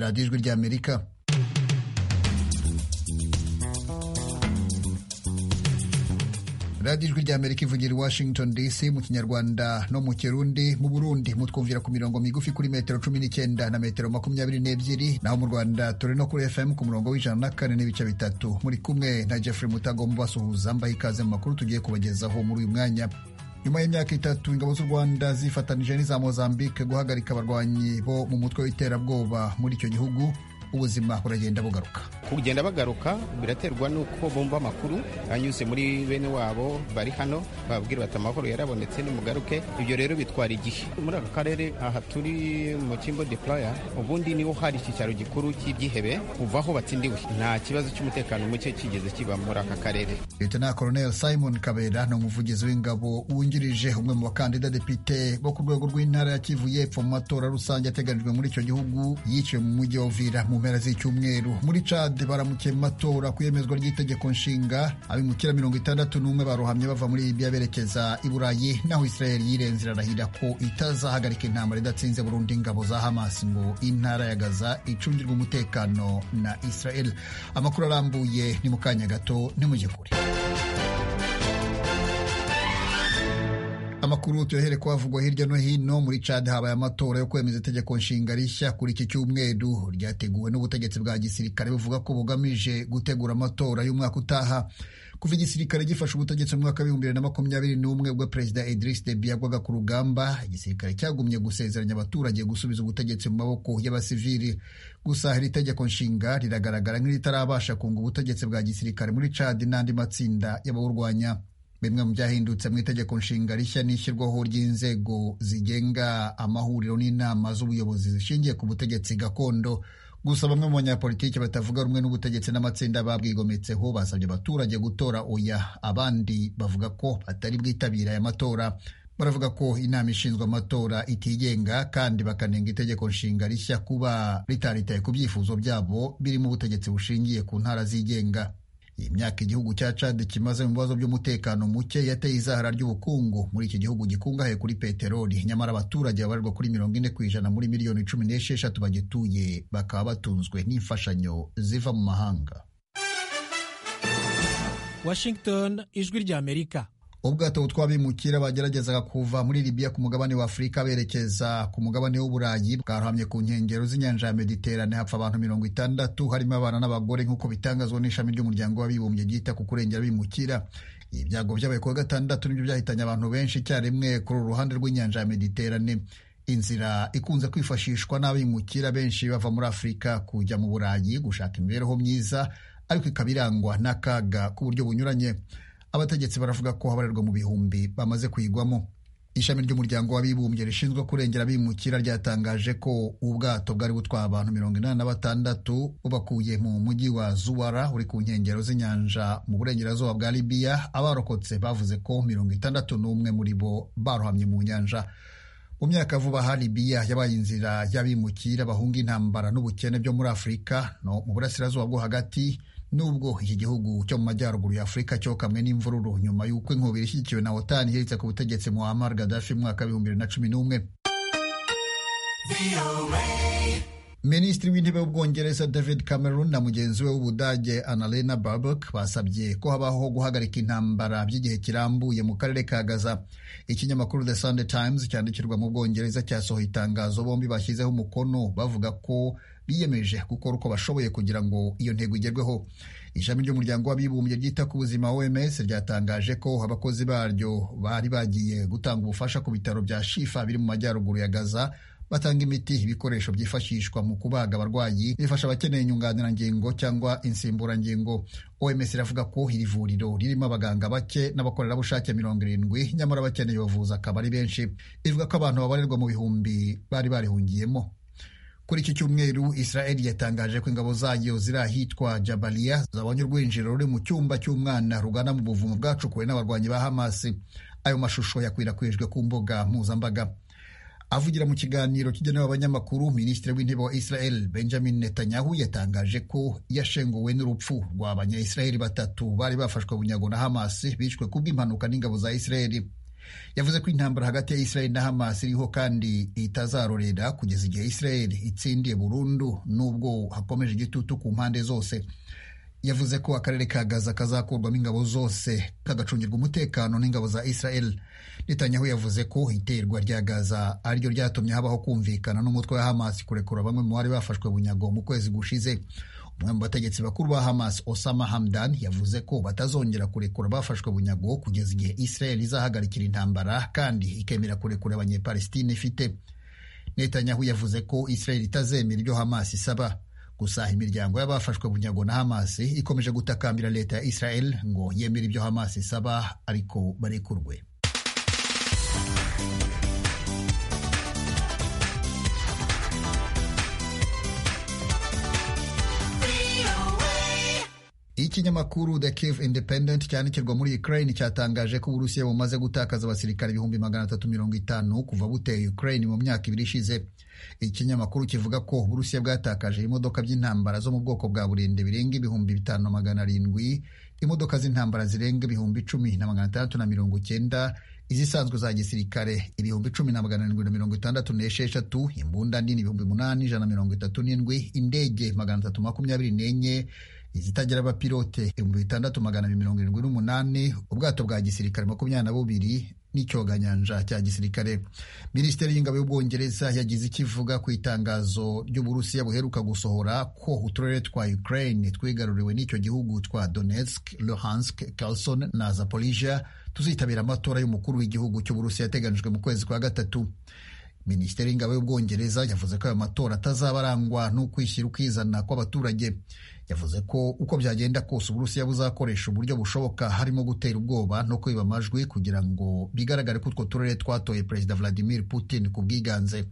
radiyo ijwi ry'amerika radiyo ijwi ry'amerika ivugira i washington dc mu kinyarwanda no mu kirundi mu burundi mutwumvira ku mirongo migufi kuri metero cumi n'icyenda na metero makumyabiri n'ebyiri naho mu rwanda turi no kuri fm ku murongo w'ijana na kane n'ibice bitatu muri kumwe na jeffrey mutagomba basuhuza mbaye ikaze mu makuru tugiye kubagezaho muri uyu mwanya nyuma y'imyaka itatu ingabo z'u rwanda zifatanije n'iza mozambique guhagarika abarwanyi bo mu mutwe w'iterabwoba muri icyo gihugu ubuzima buragenda bugaruka kugenda bagaruka biraterwa n'uko bumva amakuru anyuze muri bene wabo bari hano bababwira bati amahoro yarabonetse nimugaruke ibyo rero bitwara igihe muri aka karere aha turi mu kimbo deplaya ubundi niho hari icyicaro gikuru cy'ibyihebe kuva aho batsindiwe nta kibazo cy'umutekano muke kigeze kiba muri aka karere leta Colonel simon kabera ni umuvugizi w'ingabo wungirije umwe mu bakandida depite bo ku rwego rw'intara ya kivu y'epfo mu matora rusange ateganijwe muri icyo gihugu yiciwe mu mujyi wa uvira mu mpera z'icyumweru muri cad baramukiye mu matora ku iyemezwa ry'itegeko nshinga abimukira mirongo itandatu n'umwe barohamye bava muri libiya berekeza i burayi naho israel yirenze irarahira ko itazahagarika intambara idatsinze burundu ingabo za hamas ngo intara ya gaza icungirwe umutekano na israel amakuru arambuye ni mu kanya gato ntimujye kure amakuru tuyohere kuhavugwa hirya no hino muri cad habaye amatora yo kwemeza itegeko nshinga rishya kuri iki cyumweru ryateguwe n'ubutegetsi bwa gisirikare buvuga ko bugamije gutegura amatora y'umwaka utaha kuva igisirikare gifashe ubutegetsi mu mwaka w'ibihumbi bibiri na makumyabiri n'umwe ubwo perezida idris debi yagwaga ku rugamba igisirikare cyagumye gusezeranya abaturage gusubiza ubutegetsi mu maboko y'abasivili gusa iri tegeko nshinga riragaragara nk'iritarabasha kunga ubutegetsi bwa gisirikare muri cad n'andi matsinda y'abawurwanya bimwe mu byahindutse mu itegeko nshinga rishya n'ishyirwaho ry'inzego zigenga amahuriro n'inama z'ubuyobozi zishingiye ku butegetsi gakondo gusa bamwe mu banyapolitiki batavuga rumwe n'ubutegetsi n'amatsinda babwigometseho basabye abaturage gutora oya abandi bavuga ko batari bwitabire aya matora baravuga ko inama ishinzwe amatora itigenga kandi bakanenga itegeko nshinga rishya kuba ritaritaye ku byifuzo byabo birimo ubutegetsi bushingiye ku ntara zigenga iyi myaka igihugu cya Chad kimaze mu bibazo by'umutekano muke yateye izahara ry'ubukungu muri iki gihugu gikungahaye kuri peteroli nyamara abaturage babarirwa kuri mirongo ine ku ijana muri miliyoni cumi n'esheshatu bagituye bakaba batunzwe n'imfashanyo ziva mu mahanga Washington ijwi rya Amerika ubwato butwabimukira bageragezaga kuva muri Libya ku mugabane wa Afurika berekeza ku mugabane w'Uburayi bwarohamye ku nkengero z'inyanja ya Mediterane hapfa abantu mirongo itandatu harimo abana n'abagore nk'uko bitangazwa n'ishami ry'umuryango w'abibumbye ryita ku kurengera abimukira ibi byago byabaye kuwa gatandatu nibyo byahitanye abantu benshi icyarimwe kuri uru ruhande rw'inyanja ya Mediterane inzira ikunze kwifashishwa n'abimukira benshi bava muri Afurika kujya mu Burayi gushaka imibereho myiza ariko ikaba irangwa n'akaga k'uburyo bunyuranye abategetsi baravuga ko habarerwa mu bihumbi bamaze kuyigwamo ishami ry'umuryango w'abibumbye rishinzwe kurengera abimukira ryatangaje ko ubwato bwari butwaye abantu mirongo inani na batandatu bubakuye mu mujyi wa zuwara uri ku nkengero z'inyanja mu burengerazuba bwa libiya abarokotse bavuze ko mirongo itandatu n'umwe muri bo barohamye mu nyanja mu myaka vuba aha libiya yabaye inzira y'abimukira bahunga intambara n'ubukene byo muri afurika no mu burasirazuba bwo hagati nubwo iki gihugu cyo mu majyaruguru ya Afurika cyo kamwe n'imvururu nyuma y'uko inkubi ishyigikiwe na OTAN iherutse ku butegetsi Muammar Gaddafi mu mwaka w'ibihumbi bibiri na cumi n'umwe Minisitiri w'intebe w'Ubwongereza David Cameron na mugenzi we w'Ubudage Annalena Baerbock basabye ko habaho guhagarika intambara by'igihe kirambuye mu karere ka Gaza. Ikinyamakuru The Sunday Times cyandikirwa mu Bwongereza cyasohoye itangazo bombi bashyizeho umukono bavuga ko biyemeje gukora uko bashoboye kugira ngo iyo ntego igerweho ishami ry'umuryango w'abibumbye ryita ku buzima OMS ryatangaje ko abakozi baryo bari bagiye gutanga ubufasha ku bitaro bya Shifa biri mu majyaruguru ya Gaza batanga imiti ibikoresho byifashishwa mu kubaga abarwayi bifasha abakeneye inyunganirangingo cyangwa insimburangingo OMS iravuga ko iri vuriro ririmo abaganga bake n'abakorerabushake mirongo irindwi nyamara abakeneye bavuzi akaba ari benshi ivuga ko abantu babarirwa mu bihumbi bari barihungiyemo kuri iki cyumweru israel yatangaje ko ingabo zayo ziri ahitwa jabaliya zabonye urwinjiro ruri mu cyumba cy'umwana rugana mu buvumo bwacukuwe n'abarwanyi ba hamasi ayo mashusho yakwirakwijwe ku mbuga mpuzambaga avugira mu kiganiro kigenewe abanyamakuru minisitiri w'intebe wa israel benjamin netanyahu yatangaje ko yashenguwe n'urupfu rw'abanyayisiraheli batatu bari bafashwe bunyago na hamasi bishwe kubw'impanuka n'ingabo za israel yavuze ko intambara hagati ya israel na hamas iriho kandi itazarorera kugeza igihe israel itsindiye burundu n'ubwo hakomeje igitutu ku mpande zose yavuze ko akarere ka gaza kazakurwamo ingabo zose kagacungirwa umutekano n'ingabo za israel netanyahu yavuze ko iterwa rya gaza ariryo ryatumye habaho kumvikana n'umutwe wa hamas kurekura bamwe mu bari bafashwe bunyago mu kwezi gushize umwe mu bategetsi bakuru ba hamas osama hamdan yavuze ko batazongera kurekura abafashwe bunyago kugeza igihe israel izahagarikira intambara kandi ikemera kurekura abanyepalestine ifite netanyahu yavuze ko israel itazemera ibyo hamas isaba gusa imiryango y'abafashwe bunyago na hamas ikomeje gutakambira leta ya israel ngo yemere ibyo hamas isaba ariko barekurwe ikinyamakuru The Kiev Independent cyandikirwa muri Ukraine cyatangaje ko Uburusiya bumaze gutakaza abasirikare ibihumbi magana atatu mirongo itanu kuva buteye Ukraine mu myaka ibiri ishize ikinyamakuru kivuga ko Uburusiya bwatakaje imodoka by'intambara zo mu bwoko bwa burinde birenga ibihumbi bitanu magana arindwi imodoka z'intambara zirenga ibihumbi icumi na magana atandatu na mirongo cyenda izisanzwe za gisirikare ibihumbi cumi na magana arindwi na mirongo itandatu n'esheshatu imbunda nini ibihumbi umunani ijana na mirongo itatu n'indwi indege magana atatu makumyabiri n'enye izitagira abapilote ibihumbi bitandatu magana abiri mirongo irindwi n'umunani ubwato bwa gisirikare makumyabiri na bubiri n'icyoganyanja cya gisirikare minisiteri y'ingabo y'ubwongereza yagize icyo ivuga ku itangazo ry'uburusiya buheruka gusohora ko uturere twa ukraine twigaruriwe n'icyo gihugu twa donetsk luhansk kelson na zaporija tuzitabira amatora y'umukuru w'igihugu cy'uburusiya yateganijwe mu kwezi kwa gatatu minisiteri y'ingabo y'ubwongereza yavuze ko ayo matora atazaba arangwa n'ukwishyira ukizana kw'abaturage yavuze ko uko byagenda kose uburusiya buzakoresha uburyo bushoboka harimo gutera ubwoba no kwiba amajwi kugira ngo bigaragare ko utwo turere twatoye perezida vladimir putin ku bwiganze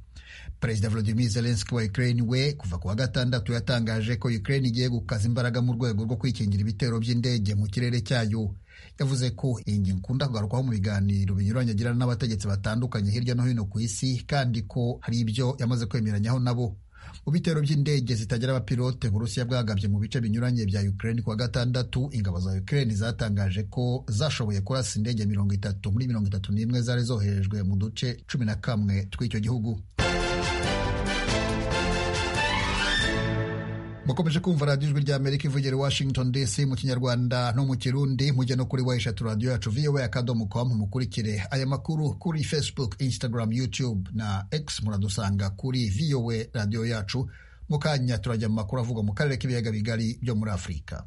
perezida vladimir zelenski wa ukraine we kuva ku wa gatandatu yatangaje ko ukraine igiye gukaza imbaraga mu rwego rwo kwikingira ibitero by'indege mu kirere cyayo yavuze ko iyi ngingo ikunda kugarukwaho mu biganiro binyuranye agirana n'abategetsi batandukanye hirya no hino ku isi kandi ko hari ibyo yamaze kwemeranyaho nabo mu bitero by'indege zitagira abapilote uburusiya bwagabye mu bice binyuranye bya ukraine kuwa gatandatu ingabo za ukraine zatangaje ko zashoboye kurasa indege mirongo itatu muri mirongo itatu n'imwe zari zoherejwe mu duce cumi na kamwe tw'icyo gihugu mukomeje kumva radiyo ijwi rya amerika ivugira washington dc mu kinyarwanda no mu kirundi mujya no kuri wayishatu radiyo yacu voa akadomo com mukurikire aya makuru kuri facebook instagram youtube na x muradusanga kuri voa radiyo yacu mu kanya turajya mu makuru avugwa mu karere k'ibiyaga bigari byo muri afurika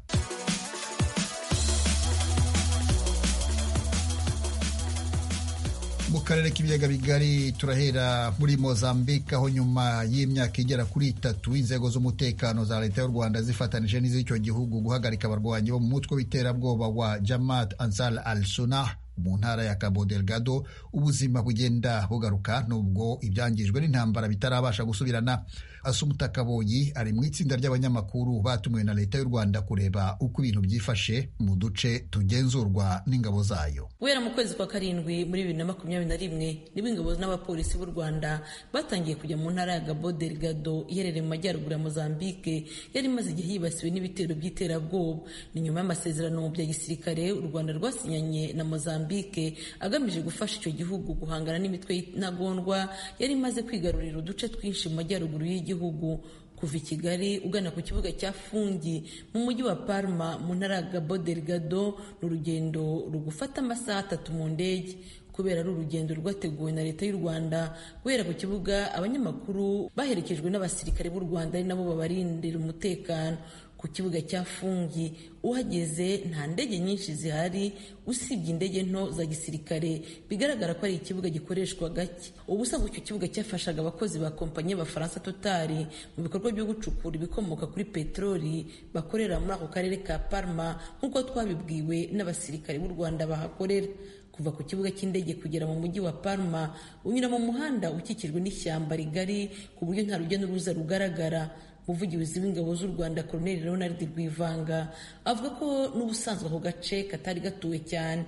mu karere k'ibiyaga bigari turahera muri mozambique aho nyuma y'imyaka igera kuri itatu inzego z'umutekano za leta y'u rwanda zifatanije n'iz'icyo gihugu guhagarika abarwanyi bo mu mutwe w'iterabwoba wa jamaat ansar al sunah mu ntara ya cabo delgado ubuzima bugenda bugaruka nubwo ibyangijwe n'intambara bitarabasha gusubirana asumuta kaboyi ari mu itsinda ry'abanyamakuru batumiwe na leta y'u rwanda kureba uko ibintu byifashe mu duce tugenzurwa n'ingabo zayo guhera mu kwezi kwa karindwi muri bibiri na makumyabiri na rimwe nibwo ingabo n'abapolisi b'u rwanda batangiye kujya mu ntara ya gabo delgado iherereye mu majyaruguru ya mozambique yari imaze igihe yibasiwe n'ibitero by'iterabwoba ni nyuma y'amasezerano mu bya gisirikare u rwanda rwasinyanye na mozambique agamije gufasha icyo gihugu guhangana n'imitwe y'intagondwa yari imaze kwigarurira uduce twinshi mu majyaruguru y'igihugu gihugu kuva i kigali ugana ku kibuga cya fungi mu mujyi wa parma mu ntara ya gabo delgado ni urugendo rugufata amasaha atatu mu ndege kubera ari urugendo rwateguwe na leta y'u rwanda guhera ku kibuga abanyamakuru baherekejwe n'abasirikare b'u rwanda ari nabo babarindira umutekano ku kibuga cya fungi uhageze nta ndege nyinshi zihari usibye indege nto za gisirikare bigaragara ko ari ikibuga gikoreshwa gake ubusanzwe icyo kibuga cyafashaga abakozi ba kompanyi y'abafaransa totari mu bikorwa byo gucukura ibikomoka kuri peteroli bakorera muri ako karere ka parma nk'uko twabibwiwe n'abasirikare b'u rwanda bahakorera kuva ku kibuga cy'indege kugera mu mujyi wa Parma unyura mu muhanda ukikijwe n'ishyamba rigari ku buryo nta rujya n'uruza rugaragara umuvugizi w'ingabo z'u rwanda colonel ronald rwivanga avuga ko n'ubusanzwe ako gace katari gatuwe cyane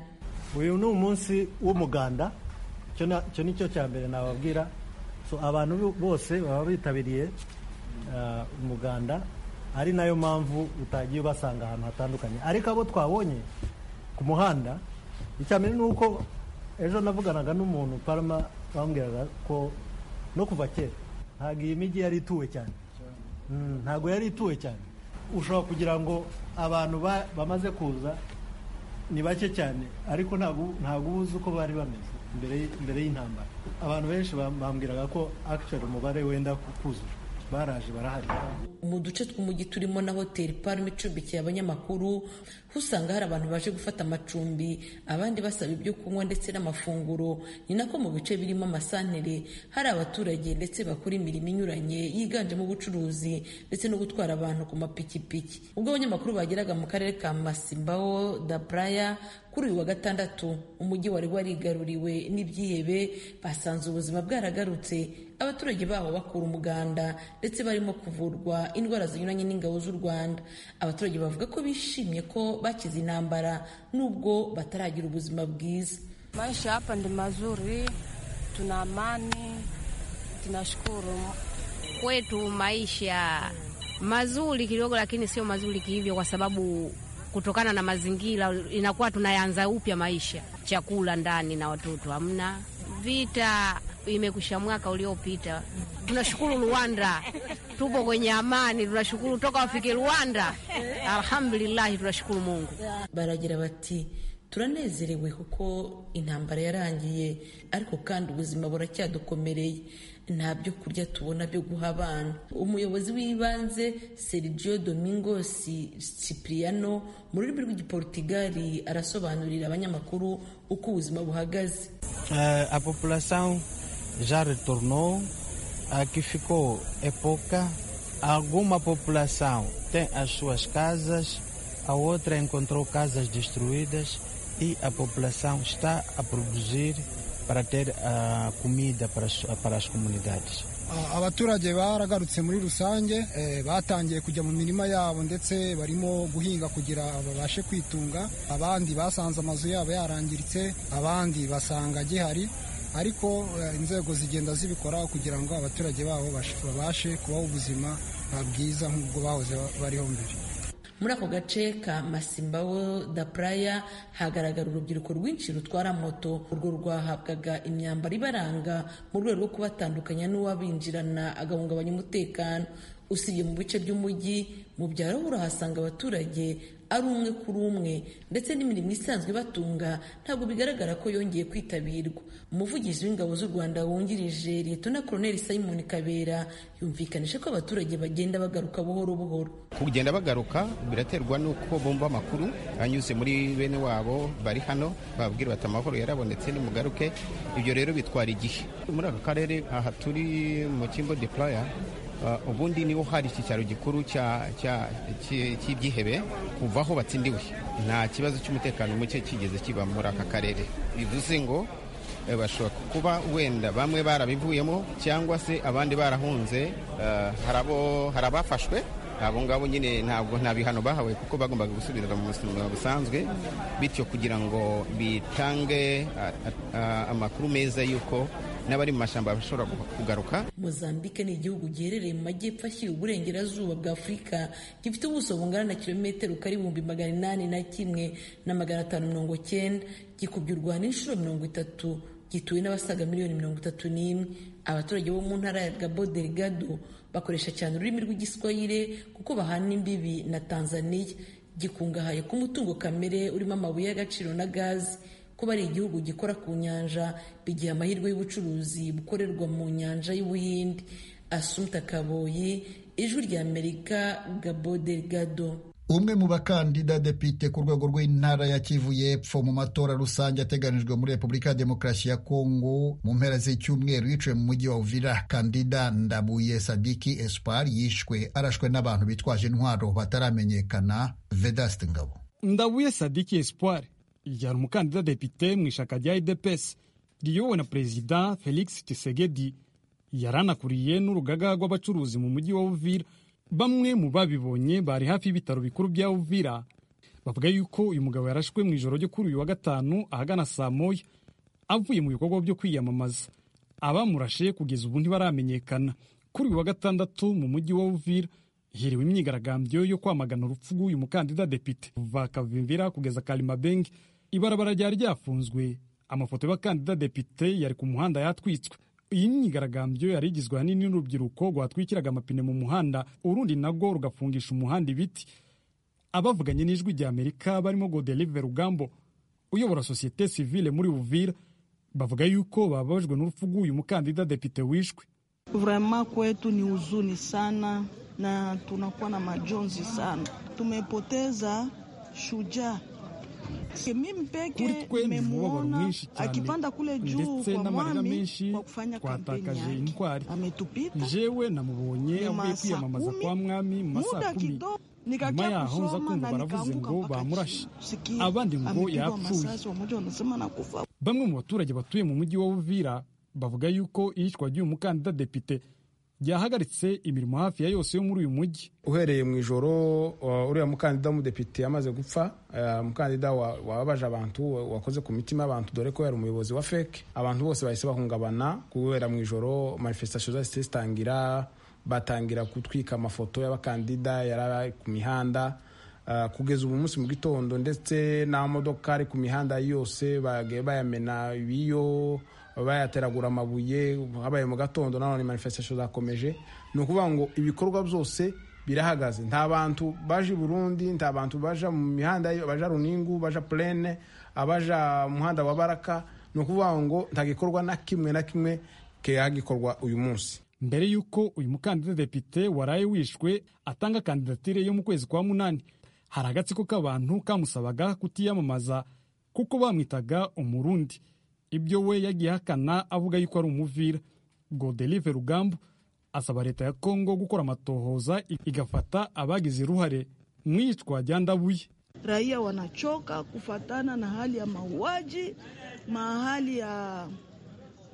uyu ni umunsi w'umuganda icyo ni cyo cya mbere nababwira so abantu bose baba bitabiriye umuganda ari nayo mpamvu utagiye ubasanga ahantu hatandukanye ariko abo twabonye ku muhanda icya mbere ni uko ejo navuganaga n'umuntu parama bambwiraga ko no kuva kera ntabwo iyi mijyi yari ituwe cyane Mm, ntabwo yari ituwe cyane ushobora kugira ngo abantu ba- bamaze kuza ni bake cyane ariko ntabwo ntabwo uba uzi uko bari bameze mbere y- mbere y'intambara abantu benshi bam- bambwiraga ko actually umubare wenda ku- kuzura baraje barahari mu duce tw'umujyi turimo na hoteli parume icumbikiye abanyamakuru usanga hari abantu baje gufata amacumbi abandi basaba ibyo kunywa ndetse n'amafunguro ni nako mu bice birimo amasantere hari abaturage ndetse bakora imirimo inyuranye yiganjemo ubucuruzi ndetse no gutwara abantu ku mapikipiki ubwo abanyamakuru bageraga mu karere ka masimbawo da buraya kuri uyu wa gatandatu umujyi wari warigaruriwe n'ibyihebe basanze ubuzima bwaragarutse abaturage baho bakura umuganda ndetse barimo kuvurwa indwara zinyuranye n'ingabo z'u rwanda abaturage bavuga ko bishimye ko bakize intambara nubwo bataragira ubuzima bwiza Maisha hapa ni mazuri, tuna amani, tunashukuru kwetu. Maisha mazuri kidogo, lakini sio mazuri kihivyo, kwa sababu kutokana na mazingira inakuwa tunayanza upya maisha. Chakula ndani na watoto hamna, vita imekusha mwaka uliopita. Tunashukuru Rwanda, tupo kwenye amani, tunashukuru toka wafike Rwanda. Alhamdulillahi, tunashukuru Mungu. baragira bati turanezerewe kuko intambara yarangiye ariko kandi ubuzima buracyadukomereye nta byo kurya tubona byo guha abana umuyobozi w'ibanze sergio domingos cipriano mu rurimi rw'igiportugali arasobanurira abanyamakuru uko ubuzima buhagaze Eh, a população já retornou. Aqui ficou é pouca. Alguma população tem as suas casas, a outra encontrou casas destruídas e a população está a produzir para ter a comida para as- para as comunidades. A- abaturage baragarutse muri rusange eh, batangiye kujya mu mirima yabo ndetse barimo guhinga kugira babashe kwitunga abandi basanze amazu yabo yarangiritse abandi basanga gihari ariko eh, inzego zigenda zibikora kugira ngo abaturage babo bash- babashe kubaho ubuzima ah, bwiza nk'ubwo bahoze ba- bariho mbere muri ako gace ka masimbawo da praya hagaragara urubyiruko rwinshi rutwara moto urwo rwahabwaga imyambaro ibaranga mu rwego rwo kubatandukanya n'uwabinjirana agahungabanya umutekano usibye mu bice by'umujyi mu byaro ho urahasanga abaturage ari umwe kuri umwe ndetse n'imirimo isanzwe ibatunga ntabwo bigaragara ko yongeye kwitabirwa umuvugizi w'ingabo z'u rwanda wungirije liyetona koroneli simon kabera yumvikanisha ko abaturage bagenda bagaruka buhoro buhoro kugenda bagaruka biraterwa n'uko bumva amakuru anyuze muri bene wabo bari hano bababwira bati amahoro yarabonetse nimugaruke ibyo rero bitwara igihe muri aka karere aha turi mu kimbo de playa ah, ubundi niho hari icyicaro gikuru cya- cya- cy- cy'ibyihebe kuva aho batsindiwe nta kibazo cy'umutekano muke kigeze kiba muri aka karere bivuze ngo Eh, bashobora kuba wenda bamwe barabivuyemo cyangwa se abandi barahunze eh, hari abo- hari abafashwe abo ngabo nyine ntabwo nta bihano bahawe kuko bagombaga gusubira mu buzima busanzwe bityo kugira ngo bitange ah, ah, amakuru meza y'uko n'abari mu mashyamba bashobora kugaruka Mozambique ni igihugu giherereye mu majyepfo ashyira uburengerazuba bwa Afurika gifite ubuso bungana na kilometero kari ibihumbi magana inani na kimwe na magana atanu mirongo cyenda gikubye u Rwanda inshuro mirongo itatu gituwe n'abasaga miliyoni mirongo itatu n'imwe abaturage bo mu ntara ya Gabo Delgado bakoresha cyane ururimi rw'igiswahili kuko bahana imbibi na Tanzania gikungahaye ku mutungo kamere urimo amabuye y'agaciro na gazi kuba ari igihugu gikora ku nyanja bigiha amahirwe y'ubucuruzi bukorerwa mu nyanja y'ubuhindi asumta kaboyi ijwi ry'amerika gabo delgado umwe mu bakandida depite ku rwego rw'intara ya kivu y'epfo mu matora rusange ateganijwe muri repubulika ya demokarasi ya kongo mu mpera z'icyumweru yiciwe mu mujyi wa uvira kandida ndabuye sadiki espoir yishwe arashwe n'abantu bitwaje intwaro bataramenyekana vedaste ngabo ndabuye sadiki espoir yari umukandida depite mu ishyaka rya idepesi riyobowe na perezida felix tshisekedi yari anakuriye n'urugaga rw'abacuruzi mu mujyi wa uvira bamwe mu babibonye bari hafi y'ibitaro bikuru bya uvira bavuga yuko uyu mugabo yarashwe mu ijoro ryo kuri uyu wa gatanu ahagana saa moya avuye mu bikorwa byo kwiyamamaza abamurashe kugeza ubu ntibaramenyekana kuri uyu wa gatandatu mu mujyi wa uvira hiriwe imyigaragambyo yo kwamagana urupfu rw'uyu mukandida depite kuva kavimvira kugeza karimabenge ibarabara ryari ryafunzwe amafoto y'abakandida depite yari ku muhanda yatwitswe iyi myigaragambyo yari igizwe ahanini n'urubyiruko rwatwikiraga amapine mu muhanda urundi narwo rugafungisha umuhanda ibiti abavuganye n'ijwi rya amerika barimo godelive rugambo uyobora sosiyete sivile muri buvira bavuga yuko bababajwe n'urupfu rw'uyu mukandida depite wishwe Vrema kwetu ni huzuni sana na tunakuwa na majonzi sana, tumepoteza shujaa. Mimi kuri peke twe ni umubabaro nimemuona mwinshi cyane akipanda kule juu ndetse kwa n'amarira mwami menshi kwa kufanya kampeni twatakaje yake, intwari ametupita jewe namubonye Nyuma avuye ya saa kwiyamamaza kumi, kwa mwami mu masaha muda kumi kidogo nyuma nikajya yaho nza kusoma kumva na baravuze nikaanguka ngo mpaka bamurashe chini. Sikia, abandi ngo amepigwa yapfuye. masasi, wamoja wanasema nakufa. bamwe mu baturage batuye mu mujyi wa Uvira bavuga yuko iyicwa ry'uyu mukandida depite ryahagaritse imirimo hafi ya yose yo muri uyu mujyi uhereye mu ijoro uh, uriya mukandida w'umudepite yamaze gupfa uh, umukandida wa- wababaje abantu wa- wakoze ku mitima y'abantu dore ko yari umuyobozi wa feke abantu bose bahise bahungabana kubera mu ijoro manifestation zahise zitangira batangira gutwika amafoto y'abakandida yari ari ku mihanda Uh, kugeza ubu munsi mu gitondo ndetse n'amamodoka ari ku mihanda yose bagiye bayamena ibiyo bayateragura amabuye habaye mu gatondo nanone manifestation zakomeje ni ukuvuga ngo ibikorwa byose birahagaze nta bantu baje i burundi nta bantu baja mu mihanda yo- baja runingu baja plene abaja mu muhanda wa baraka ni ukuvuga ngo nta gikorwa na kimwe na kimwe kihagikorwa uyu munsi mbere y'uko uyu mukandida depite waraye wishwe atanga kandidatire yo mu kwezi kwa munani hari agatsiko k'abantu kamusabaga kutiyamamaza kuko bamwitaga umurundi ibyo we yagiye ahakana avuga yuko ari umuvira godelive rugambo asaba leta ya kongo gukora amatohoza igafata abagize uruhare mu iyicwa rya ndabuye Raia wanachoka kufatana na hali ya mauaji, mahali ya,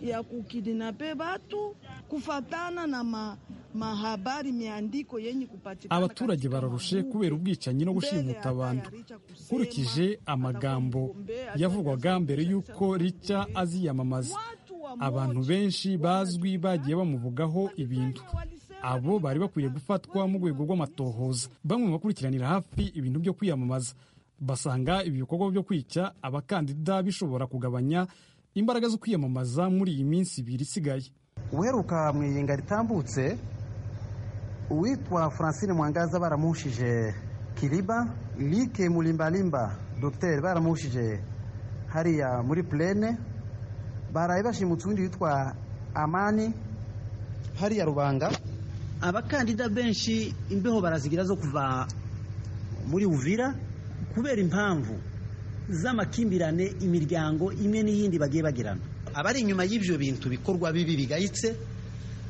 ya kukidinape watu kufatana na ma, mahabari miandiko yenye kupatikana. abaturage katika bararushe mabuku. kubera ubwicanyi no Mbele gushimuta hata abantu ya Richa kusema, nkurikije amagambo atakugombea, yavugwaga atakugombea, mbere y'uko rica aziyamamaza Watu wa abantu moja benshi bazwi bagiye bamuvugaho ibintu abo bari bakwiye gufatwa mu rwego rw'amatohoza bamwe mu bakurikiranira hafi ibintu byo kwiyamamaza basanga ibi bikorwa byo kwica abakandida bishobora kugabanya imbaraga zo kwiyamamaza muri iyi minsi ibiri isigaye uheruka mu iyenga ritambutse uwitwa francine mwangaza baramuhushije kiriba like mulimbalimba dogiteri baramuhushije hariya muri purene baraye bashimutse uwundi witwa amani hariya rubanga abakandida benshi imbeho barazigira zo kuva muri uvira kubera impamvu z'amakimbirane imiryango imwe n'iyindi bagiye bagirana abari inyuma y'ibyo bintu bikorwa bibi bigayitse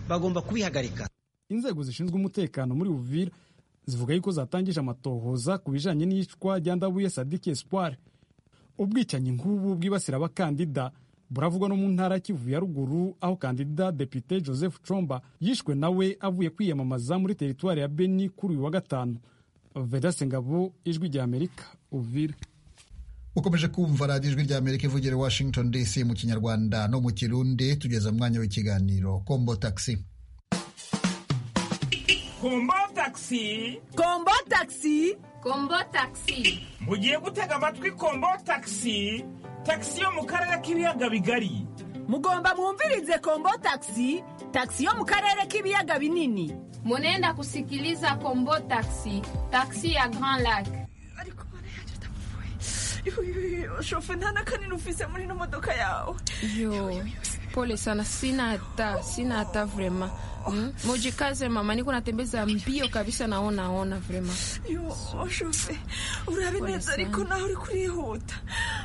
bagomba kubihagarika inzego zishinzwe umutekano muri Uvira zivuga yuko zatangije amatohoza ku bijanye n'iyicwa rya Ndabuye Sadiki Espoir ubwicanyi nk'ubu bwibasira abakandida buravugwa no mu ntara ya Kivu ya ruguru aho kandida Depite Joseph Chomba yishwe nawe avuye kwiyamamaza muri teritwari ya Beni kuri uyu wa gatanu Vedaste Ngabo ijwi rya Amerika Uvira ukomeje kumva radiyo ijwi rya amerika ivugira i washington dc mu kinyarwanda no mu kirundi tugeze mu mwanya w'ikiganiro kombo taxi kombo taxi kombo taxi kombo taxi mugiye gutega amatwi kombo taxi taxi yo mu karere k'ibiyaga bigari mugomba mwumvirize kombo taxi taxi yo mu karere k'ibiyaga binini Munenda kusikiliza Kombo Taxi, taxi ya Grand Lac. shofe nta n'akanini ufise muri ino modoka yawe Yo, pole sana, sina hata, sina hata vrema. Mm? Mujikaze mama, niko natembeza mbio kabisa, naona ona vrema. yo shofe urabe Pole neza ariko sana. nawe uri kurihuta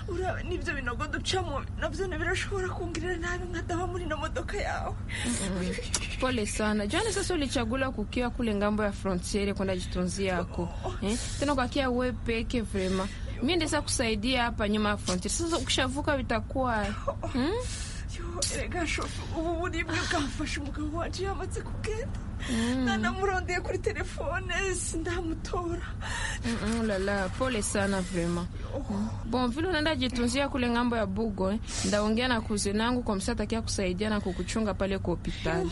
urabe n'ibyo binogo ducamo nabyo ntibirashobora kungirira nabi nkadaba muri ino modoka yawe Mm. Pole sana. Jana sasa ulichagula kukia kule ngambo ya frontiere kwenda jitunzia yako. Eh? Tena ukakia wewe peke vrema. Mimi ndesa kusaidia hapa nyuma ya frontiere. Sasa ukishavuka bitakuwa mm? yo erega shofe ubu buribwe bwafashe umugabo wacu yamaze kugenda nanamurondeye kuri telefone sindamutora Mm, mm, lala, pole sana vrema. Bon, vile unaenda jitunzia kule ngambo ya Bugo, eh, ndaongea na kuzina yangu kwa msa atakia kusaidia na kukuchunga pale kwa hospitali.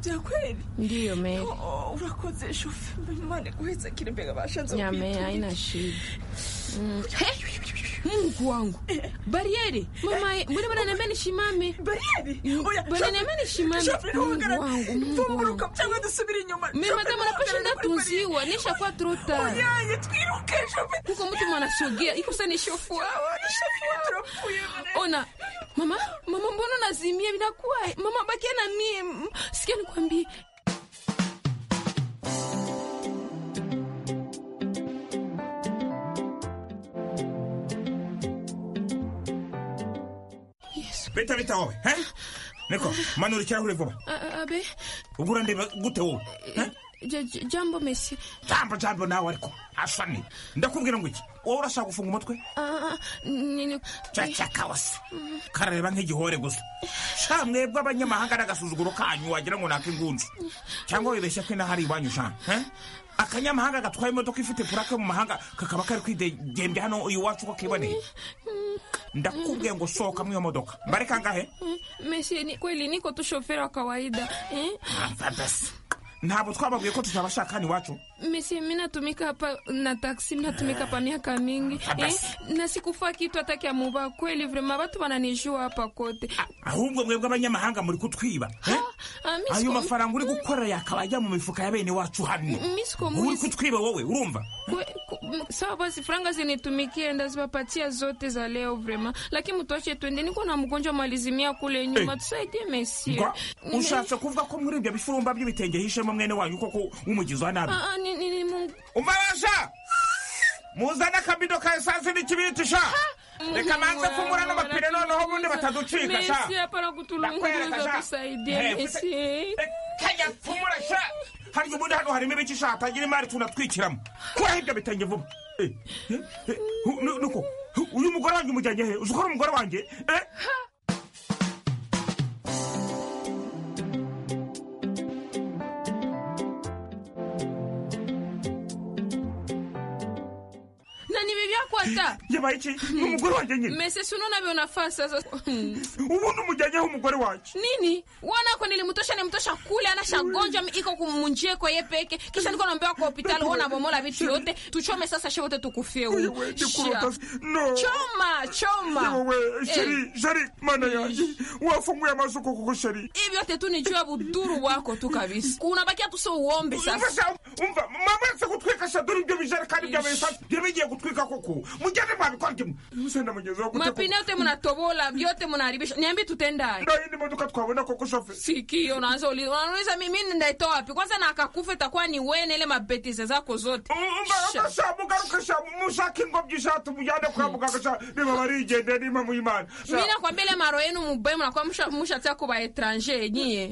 bya kweli Ndiyo Mary. Yo, urakoze shofe imana iguheze kiri mbega bashanze Nyame kukwiturira. haina shida. Mm. Hey! Mungu wangu. Barieri. Mama, mbona bwana niambia nishimame? Barieri. Oya, Bwana niambia nishimame. Shoferi Mungu uhangara. wangu, Mungu wangu. Vumburuka cyangwa dusubire inyuma. Mema Shoferi kama napasha uhangara, ndatunziwa nishakuwa truta. Oyaye twiruke shoferi. Kuko mtu mwanasogea iko sana ishofu. Ona mama, mama mbona unazimia vinakuwa? Mama bakia na mie. Sikia nikwambie. bita bita wowe he niko manura ikirahure vuba A- a- Abe, ubwo urandeba gute wowe he? ja- ja- jambo mesi. jambo jambo nawe ariko hasani ndakubwira ngo iki wowe urashaka gufunga umutwe Ah, nini- cacaka wase karareba nk'igihore gusa sha mwebwe abanyamahanga n'agasuzuguro kanyu wagira ngo naka ingunzu cyangwa wibeshya ko inahari iwanyu sha he? akanyamahanga gatwaye imodoka ifite purake mu mahanga kakaba kari kwidegembya hano iwacu uko kiboneye ndakubwiye ngo sohoka mw'iyo modoka mbareka ngahe Mm, Mesi, ni kweli niko tu shoferi wa kawaida eh? Apfa basi ntabwo twababwiye ko tutabashakana iwacu Mesi, mi natumika hapa na taksi, mi natumika hapa miaka mingi eh? basi. na sikufa kitu hata kya muba. Kweli vrema watu wananijua hapa kote. ahubwo mwebwe abanyamahanga muri kutwiba he? Ah, mi ayo siku- mafaranga uri gukora yakaba ajya mu mifuka ya bene wacu hano mi sikomuzi. uri kutwiba wowe urumva Kwe- ku- m- sawa basi, franga zinitumikie, ndaziwapatia zote za leo vrema, lakini mtuache twende, niko na mgonjwa malizimia kule nyuma, tusaidie Mesi. Nga, ushatse kuvuga ko muri ibyo bifurumba by'ibitenge hishemo mwene wanyu koko w'umugizi wa nabi Ah, ah, ni- ni- ni Mungu. umabasha muzane akabido ka esansi n'ikibiriti sha reka manze fungura n'amapine noneho ubundi bataducika sha Mesi, Nakwereka hapana kutulunguza, sha. tusaidie Eh, Mesi. kajya fungura sha harya ubundi hano harimo ibiki sha hatagira imari tunatwikiramo kuraho ibyo bitenge vuba Eh, eh, eh, nu- nuko uyu mugore wanjye umujyanye he uzi ko ari umugore wanjye eh na ni bibi hata yabaye iki ni umugore wanjye nyine mese si unaona vyonafaa sasa ubundi umujyanyeho umugore wanjye nini wanako nilimtosha nimtosha kule anashagonjwa mi- iko kumunjeko ye peke kisha niko naambiwa kwa hospitali huo nabomola vitu yote tuchome sasa she wote tukufie huyu kuruta- no. choma choma Yewe, sheri sheri mana yanjye wafunguye amaso koko sheri hivi yote tu ni juu ya buduru wako tu kabisa unabakia tu so uombe sasa umva mama yanze gutwika shaduri ibyo bijerekani bya mesansi byo bigiye gutwika koko mugende mwabikora gimwe musenda mugezi wawe mapine yote mnatobola vyote mnaharibisha niambie tutendaye nayo indi modoka twabona koko shoferi sikio unaanza uli- unauliza mi- mimi ndaitoa wapi kwanza na akakufa itakuwa ni wene ile mabetize zako zote Sha- mushaka ingobyi ishatu mujyane kwa muganga sha niba barigendeye niba muyimana mi nakwambia ile maro yenu mubaye mnakuwa musha- mushatia kuba etranje nyie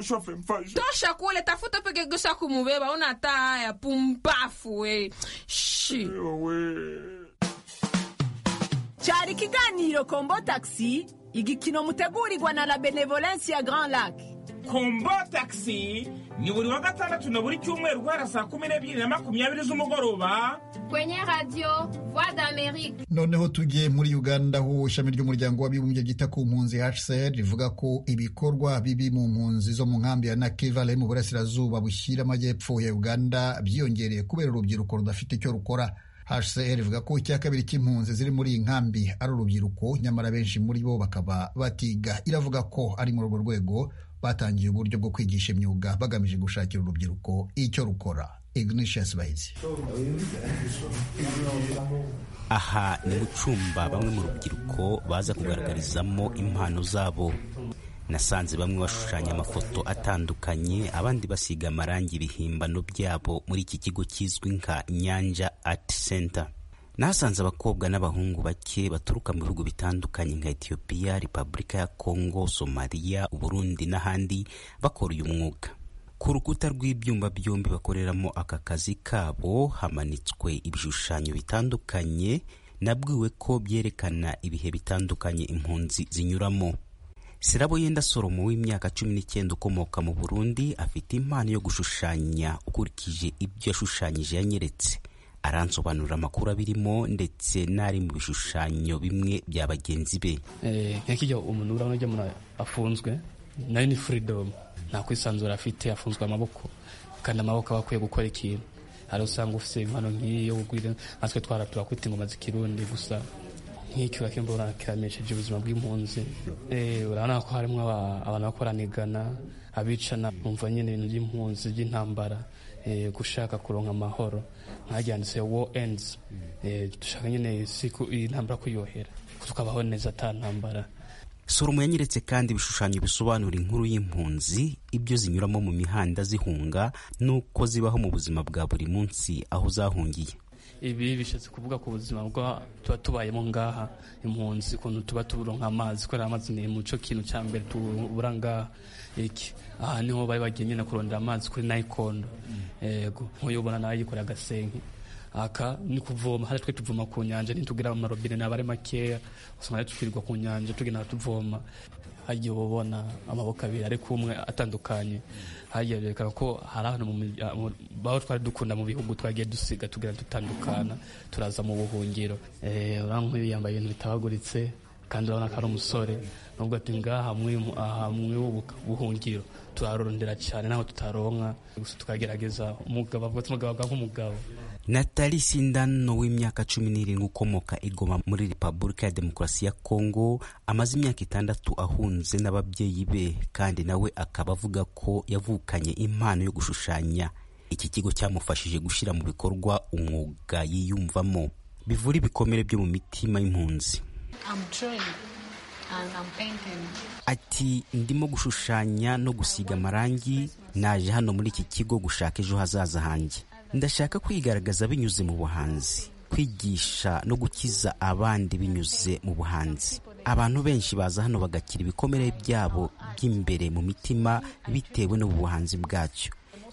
shoferi mfashe tosha kule tafuta peke gusa kumubeba una hata haya pumbafu we shi cyari ikiganiro kombo taxi igikino mutegurirwa na la benevolence ya grand lac kombo taxi ni buri wa gatandatu na buri cyumweru guhera saa kumi n'ebyiri na makumyabiri z'umugoroba kwenye radio voix d'amerique noneho tujye muri uganda aho ishami ry'umuryango w'abibumbye ryita ku mpunzi hcr rivuga ko ibikorwa bibi mu mpunzi zo mu nkambi ya nakivale mu burasirazuba bushyira amajyepfo ya uganda byiyongereye kubera urubyiruko rudafite icyo rukora hcr ivuga ko icya kabiri cy'impunzi ziri muri iyi nkambi ari urubyiruko nyamara benshi muri bo bakaba batiga iravuga ko ari muri urwo rwego batangiye uburyo bwo kwigisha imyuga bagamije gushakira urubyiruko icyo rukora ignatius bahizi aha ni mu cyumba bamwe mu rubyiruko baza kugaragarizamo impano zabo nasanze bamwe bashushanya amafoto atandukanye abandi basiga amarangi ibihimbano byabo muri iki kigo kizwi nka nyanja art center nahasanze abakobwa n'abahungu bake baturuka mu bihugu bitandukanye nka etiyopiya repubulika ya kongo somaliya uburundi n'ahandi bakora uyu mwuga ku rukuta rw'ibyumba byombi bakoreramo aka kazi kabo hamanitswe ibishushanyo bitandukanye nabwiwe ko byerekana ibihe bitandukanye impunzi zinyuramo sirabo yenda soromo w'imyaka cumi n'icyenda ukomoka mu burundi afite impano yo gushushanya ukurikije ibyo yashushanyije yanyeretse aransobanurira amakuru abirimo ndetse n'ari mu bishushanyo bimwe bya bagenzi be Eh, nk'ikijya umuntu urabona ajya muri afunzwe nayo ni freedom nta kwisanzura afite afunzwe amaboko kandi amaboko aba akwiye gukora ikintu hari usanga ufite impano nk'iyi yo kugwira natwe twaratura kwita ingoma z'ikirundi gusa nk'icyo akemba urakiramishije ubuzima bw'impunzi Eh, urabona ko harimo aba- abantu bakoranigana abicana bumva nyine ibintu by'impunzi by'intambara eh, gushaka kuronka amahoro nkaryanditse war ends Eh, dushaka nyine isi ku- intambara kuyohera tukabaho neza ata ntambara soromo yanyeretse kandi ibishushanyo bisobanura inkuru y'impunzi ibyo zinyuramo mu mihanda zihunga n'uko zibaho mu buzima bwa buri munsi aho zahungiye ibi bishatse kuvuga ku buzima bwa tuba tubayemo ngaha impunzi ukuntu tuba tuburonka amazi kubera amazi ni muco kintu cya mbere tubura ngaha iki aha niho bari bagiye nyine kurondera amazi kuri nayikondo yego nk'uyu ubona nawe yikoreye agasenke aka ni kuvoma hari twe tuvoma ku nyanja ntitugira amarobine naba ari makeya usanga twirirwa ku nyanja tugenda tuvoma hagiye uba ubona amaboko abiri ariko umwe atandukanye hagiye berekana ko hari ahantu mu mirya- mu- baho twari dukunda mu bihugu twagiye dusiga tugenda dutandukana turaza mu buhungiro Eh, urabona nk'uyu yambaye ibintu bitabaguritse kandi urabona ko ari umusore nubwo ati ngaha mw'imu- aha mw'ibu buhungiro turarondera cyane ntaho tutaronka gusa tukagerageza umugabo avuga ati umugabo avuga nk'umugabo natali sindano w'imyaka cumi n'irindwi ukomoka igoma muri repubulika ya demokarasi ya kongo amaze imyaka itandatu ahunze n'ababyeyi be kandi nawe akaba avuga ko yavukanye impano yo gushushanya iki kigo cyamufashije gushyira mu bikorwa umwuga yiyumvamo bivura ibikomere byo mu mitima y'impunzi I'm drawing and I'm painting. ati ndimo gushushanya no gusiga amarangi naje hano muri iki kigo gushaka ejo hazaza hanjye ndashaka kwigaragaza binyuze mu buhanzi kwigisha no gukiza abandi binyuze mu buhanzi abantu benshi baza hano bagakira ibikomere byabo by'imbere mu mitima bitewe n'ubuhanzi bwacyo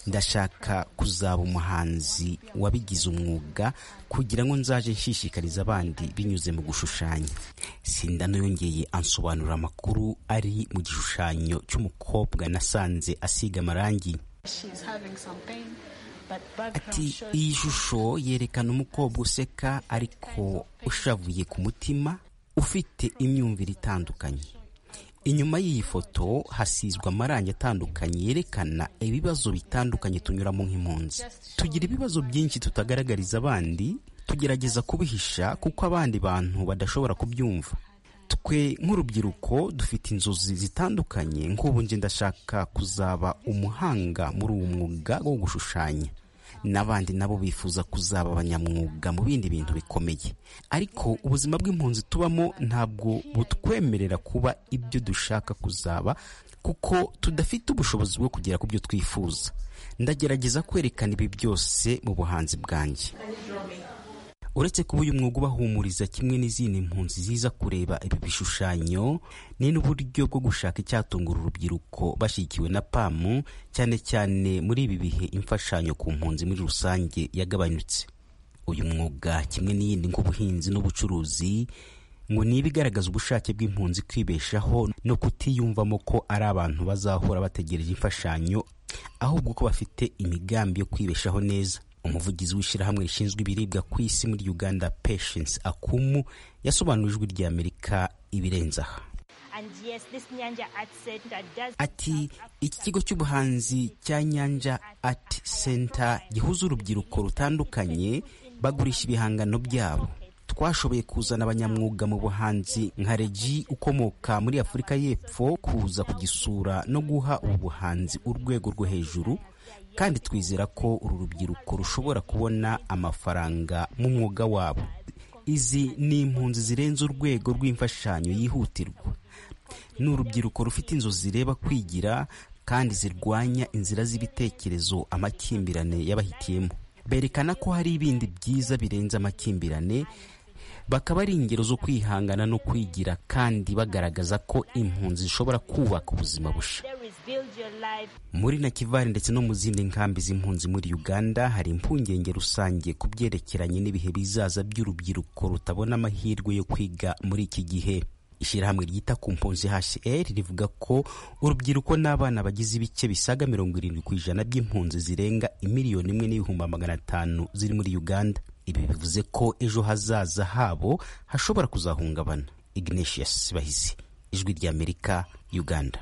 ndashaka kuzaba umuhanzi wabigize umwuga kugira ngo nzaje nshishikariza abandi binyuze mu gushushanya sindano yongeye ansobanura amakuru ari mu gishushanyo cy'umukobwa nasanze asiga amarangi She's having some pain, but ati background shows iyi shusho yerekana umukobwa useka ariko ushavuye ku mutima ufite imyumvire itandukanye inyuma y'iyi foto hasizwe amarangi atandukanye yerekana ibibazo bitandukanye tunyuramo nk'impunzi tugira ibibazo byinshi tutagaragariza abandi tugerageza kubihisha kuko abandi bantu badashobora kubyumva twe nk'urubyiruko dufite inzozi zitandukanye nk'ubu nje ndashaka kuzaba umuhanga muri uwo mwuga wo gushushanya n'abandi nabo bifuza kuzaba abanyamwuga mu bindi bintu bikomeye ariko ubuzima bw'impunzi tubamo ntabwo butwemerera kuba ibyo dushaka kuzaba kuko tudafite ubushobozi bwo kugera ku byo twifuza ndagerageza kwerekana ibi byose mu buhanzi bwanjye uretse kuba uyu mwuga ubahumuriza kimwe n'izindi mpunzi ziza kureba ibi bishushanyo ni n'uburyo bwo gushaka icyatungura urubyiruko bashyigikiwe na pamu cyane cyane muri ibi bihe imfashanyo ku mpunzi muri rusange yagabanyutse uyu mwuga kimwe n'iyindi nk'ubuhinzi n'ubucuruzi ngo niba igaragaza ubushake bw'impunzi kwibeshaho no kutiyumvamo ko ari abantu bazahora bategereje imfashanyo ahubwo ko bafite imigambi yo kwibeshaho neza umuvugizi w'ishyirahamwe rishinzwe ibiribwa ku isi muri uganda patience akumu yasobanuriye ijwi rya amerika ibirenze aha And yes, this Nyanja Art Center does. ati iki kigo cy'ubuhanzi cya nyanja art center gihuza urubyiruko rutandukanye bagurisha ibihangano byabo twashoboye kuzana abanyamwuga mu buhanzi nka regi ukomoka muri afurika y'epfo kuza kugisura no guha ubu buhanzi urwego rwo hejuru kandi twizera ko uru rubyiruko rushobora kubona amafaranga mu mwuga wabo izi ni impunzi zirenze urwego rw'imfashanyo yihutirwa ni urubyiruko rufite inzozi zireba kwigira kandi zirwanya inzira z'ibitekerezo amakimbirane y'abahitiyemo berekana ko hari ibindi byiza birenze amakimbirane bakaba ari ingero zo kwihangana no kwigira kandi bagaragaza ko impunzi zishobora kubaka ubuzima busha There is build your life. muri nakivari ndetse no mu zindi nkambi z'impunzi muri uganda hari impungenge rusange ku byerekeranye n'ibihe bizaza by'urubyiruko rutabona amahirwe yo kwiga muri iki gihe ishyirahamwe ryita ku mpunzi hr rivuga ko urubyiruko n'abana bagize ibice bisaga mirongo irindwi ku ijana by'impunzi zirenga imiliyoni imwe n'ibihumbi magana atanu ziri muri uganda ibi bivuze ko ejo hazaza habo hashobora kuzahungabana ignatius bahisi ijwi ry'amerika uganda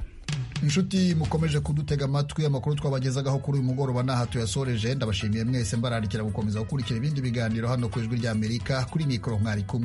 inshuti mukomeje kudutega amatwi amakuru twabagezagaho kuri uyu mugoroba n'aha tuyasoreje ndabashimiye mwese mbararikira gukomeza gukurikira ibindi biganiro hano ku ijwi ry'amerika kuri mikoro mwari kumwe